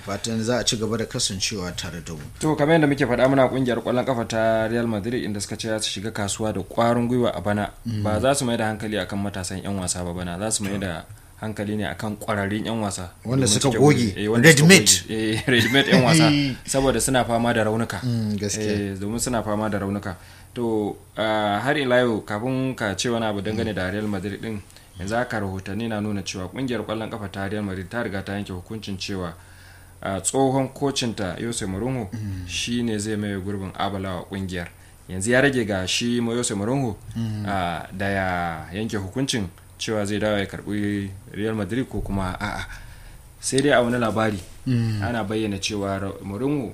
fatan za a ci gaba da kasancewa tare da mu to kamar yadda muke faɗa muna kungiyar ƙwallon kafa ta Real Madrid inda suka ce za su shiga kasuwa da ƙwarin gwiwa a bana ba za su mai da hankali akan matasan 'yan wasa ba bana za su mai da hankali ne akan ƙwararrun 'yan wasa Wanda domin suka cike goge, gurbi. Eh, wanda suka ready-made. goge. Eh, ready-made 'yan wasa saboda suna fama da raunuka Mm, gaskiya. Eh, domin suna fama da raunuka to ah, har ila yau kafin ka ce wani abu dangane da Real Madrid din yanzu haka rahotanni na nuna cewa kungiyar kwallon kafa ta Real Madrid ta riga ta yanke hukuncin cewa ah, tsohon kocinta Jose Mourinho shine zai maye gurbin Abala wa kungiyar yanzu ya rage ga shi Jose Mourinho ah, da ya yanke hukuncin cewa zai dawo ya karbi Real Madrid ko kuma a'a sai dai a wani labari ana bayyana cewa Ra- Mourinho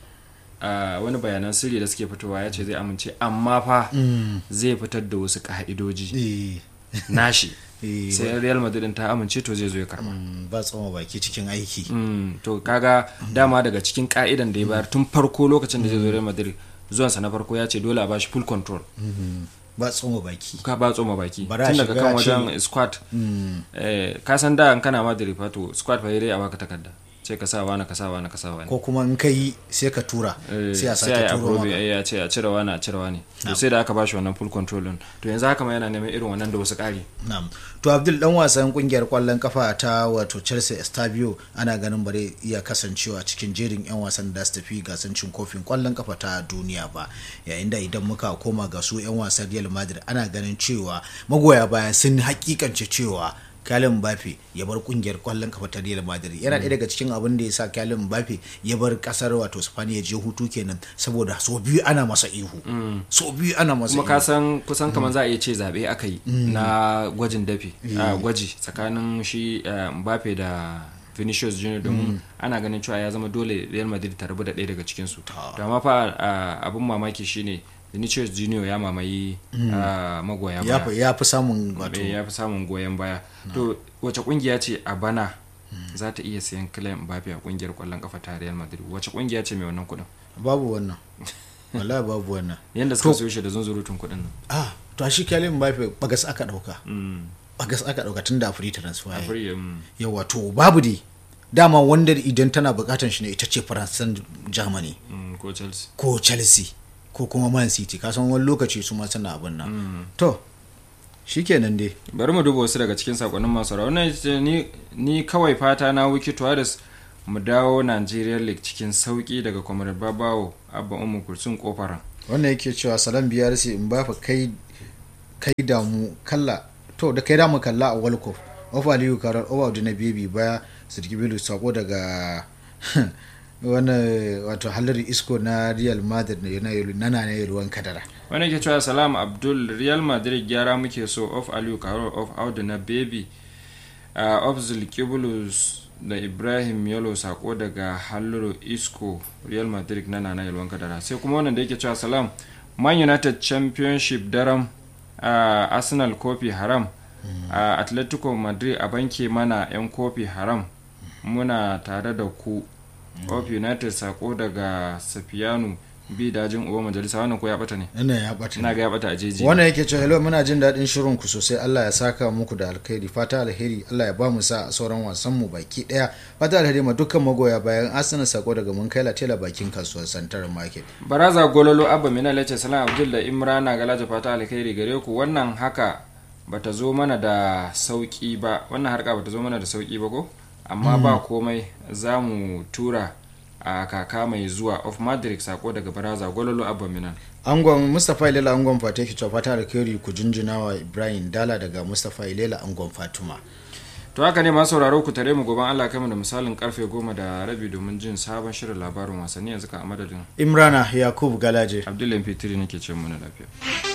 a wani bayanan sirri da suke fitowa ya ce zai amince amma fa zai fitar da wasu ka'idoji Eh, nashi eh, sai real madrid ta amince to zai zo ya karba mm, ba tsoma baki cikin aiki Mm, to kaga dama daga cikin ka'idan da ya bayar tun farko lokacin da zai zo real madrid zuwansa na farko ya ce dole a bashi full control Mhm. ba tsoma baki ka ba tsoma baki Bara tun a daga shiga kan a ce- wajen squad Mm, eh, ka san da in kana madrid fa to squad fa dai a baka takarda sai ka sa wani ka sa wani ka sa wani ko kuma in ka yi sai ka tura Eh, sai a sai a sake yi turo approve maka eh, ya ce a cire wani a cire wani to sai da aka bashi wannan full control din to yanzu haka ma yana neman irin wannan da wasu ƙari Na'am. To Abdul dan wasan kungiyar kwallon kafa ta wato Chelsea Estabio ana ganin bare iya kasancewa cikin jerin 'yan wasan da su tafi gasan cin kofin kwallon kafa ta duniya ba. Yayin da idan muka koma ga su 'yan wasan Real Madrid ana ganin cewa magoya baya sun hakikance cewa Kylian Mbappe ya bar kungiyar kwallon kafa ta Real Madrid yana ɗaya daga cikin abin da ya sa Kylian Mbappe ya bar kasar wato Spain ya je hutu kenan saboda so biyu ana masa ihu so biyu ana masa kuma ihu ka san kusan kamar za a iya ce zaɓe aka yi na gwajin dafi a gwaji tsakanin shi eh, Mbappe da Vinicius Junior domin ana ganin cewa ya zama dole Real Madrid ta rabu da ɗaya daga cikin su to amma fa ah, abin mamaki shine Vinicius Junior ya mamaye ah, magoya ya baya fi- ya fi samun wato Eh, ya fi samun goyon baya to wace kungiya ce a bana za ta iya sayan Kylian Mbappe a kungiyar kwallon kafa ta Real Madrid wace kungiya ce mai wannan kuɗin babu wannan wallahi babu wannan yanda suka siyo shi da zunzurutun kuɗin nan ah to a shi Kylian Mbappe bagas aka dauka Mm. bagas aka dauka tun da free transfer a yayi. free mm. yawa to babu dai dama wanda idan tana bukatan shi ne ita ce faransan germany Mm, ko Chelsea ko chelsea ko kuma man city kasan wani lokaci su ma suna abin nan to shikenan dai bari mu duba wasu daga cikin sakonnin masu rawa wannan ce ni ni kawai fata na wiki tuwaris mu dawo Nigeria League cikin sauki daga kwamar babawo abba umu kursun kofaran wannan yake cewa salam biyar sai in ba fa kai kai damu kalla to da kai damu kalla a world cup of aliyu karar owa da na baby baya sirki bilu sako daga wannan wato halari isko na real madrid na na na na ruwan kadara wani ke cewa salam abdul real madrid gyara muke so of aliyu karo of audu na baby uh, of zulkibulus da ibrahim yalo sako daga halluru isco real madrid na nana yalwan kadara sai kuma wannan da yake cewa salam man united championship daram uh, arsenal kofi haram uh, atletico madrid a banke mana 'yan kofi haram muna tare da ku of united sako daga safiyanu bi dajin uwa majalisa wannan ko ya bata ne ina ya bata ina ga ya bata a jeji wannan yake cewa hello muna jin daɗin shirin ku sosai Allah ya saka muku da alkhairi fata alheri Allah ya ba mu sa a sauran wasan mu baki daya fata alheri ma dukkan magoya bayan Arsenal sako daga mun kai latela bakin kasuwar Central Market baraza gololo abba mina lace salam abdul da imrana galaja fata alkhairi gare ku wannan haka bata zo mana da sauki ba wannan harka bata zo mana da sauki ba ko amma ba komai za mu tura a kaka mai zuwa of madrid sako daga baraza gololo abba minan angon Mustapha Ilela angon Fata yake cewa fata alkhairi ku jinjina wa Ibrahim Dala daga Mustapha Ilela angon Fatuma to haka ne masu sauraro ku tare mu goban Allah kai mu da misalin karfe goma da rabi domin jin sabon shirin labarin wasanni yanzu ka a madadin Imrana Yakub Galaje Abdullahi Fitiri nake ce mu na lafiya